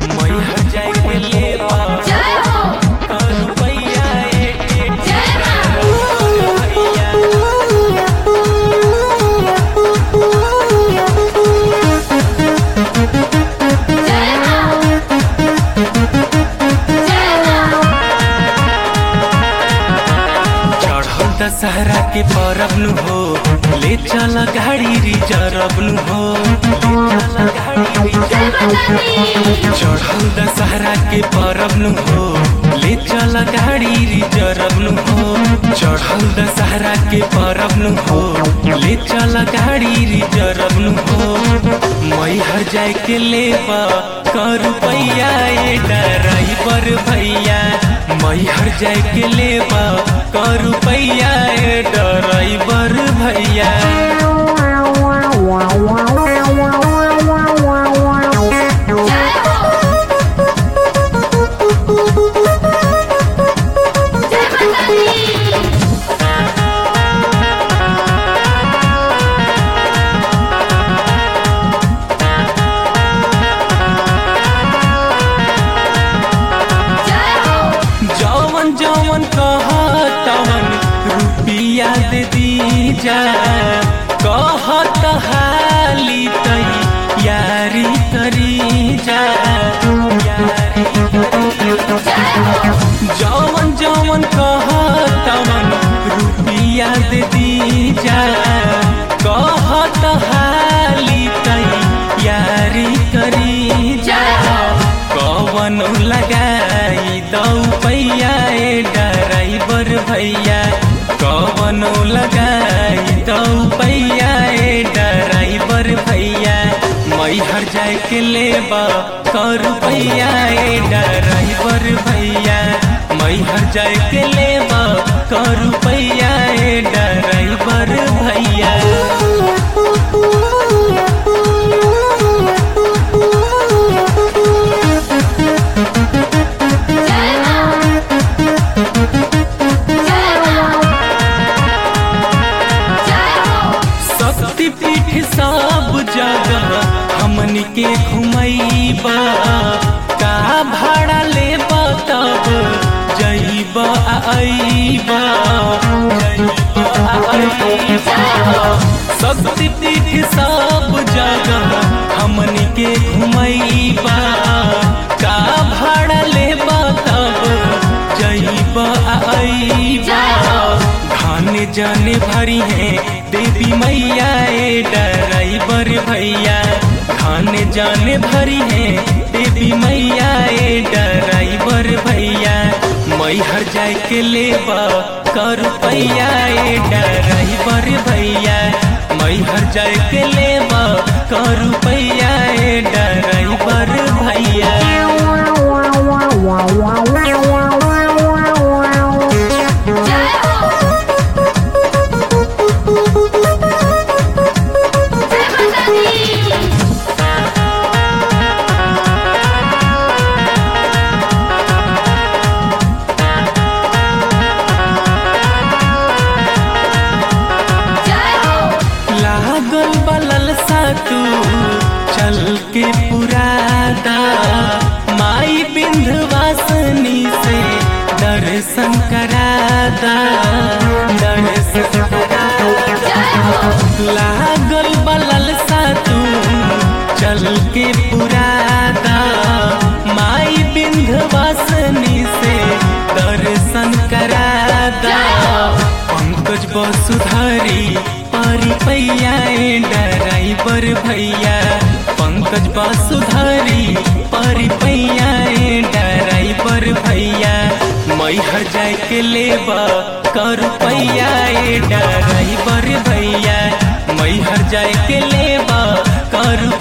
मैहर जाए के लेबा जय हो करू पैया एक एक जय मां भैया जय मां जय मां चढ़ल दशहरा के परब नु हो ले चल गाड़ी रिजर्व नु हो ले चल गाड़ी जय रिजर्व माता दी चढ़ल दशहरा के परब नु हो ले चल गाड़ी रिजर्व नु हो चढ़ल दशहरा के परब नु हो ले चल गाड़ी रिजर्व नु हो मैहर जाए के लेबा कर रुपैया ए ड्राइवर भैया मैहर जाए के लेबा कर रुपैया ए ड्राइवर भैया जय हो जय माता दी जय हो जवन जवन कहतवन रुपिया दे दीजा कहत हाली तई यारी करी जा यारी करी जा। जवन जवन कहतवन रुपिया दे दीजा कहत हाली तई यारी करी जा कवन लगाई दौ पैया ए ड्राइवर भैया कवन लगाई दौ पैया ए ड्राइवर भैया मैहर जाए के लेबा कर पैया ए ड्राइवर भैया मैहर जाए के लेबा कर पैया ए ड्राइवर भैया जय मां जय मां जय हो शक्तिपीठ सब जगह हमनी के घुमैबा का भाड़ा लेबा तब जइबा आ अइबा जइबा आ अइबा शक्तिपीठ सब जगह हमनी के घुमैबा का भाड़ा लेबा तब जइबा आ अइबा धान जाने भरी है देवी मैया ए ड्राइवर भैया धान जाने भरी है देवी मैया ए ड्राइवर भैया मैहर जाए के लेबा कर पैया ए ड्राइवर भैया मैहर जाए के लेबा कर पैया ए ड्राइवर भैया जय हो जय माता दी जय हो लागल बलल सा तू चल के पुरादा माई बिंधवासनी से दर्शन करादा दर्शन करादा जय हो लागल बलल सा तू चल के पुरादा माई बिंधवासनी से दर्शन करादा पंकज वसुधारी पारी पैया ए ड्राइवर भैया पंकज वसुधारी पारी पैया ए ड्राइवर भैया मैहर जाए के लेबा कर पैया ए ड्राइवर भैया मैहर जाए के लेबा कर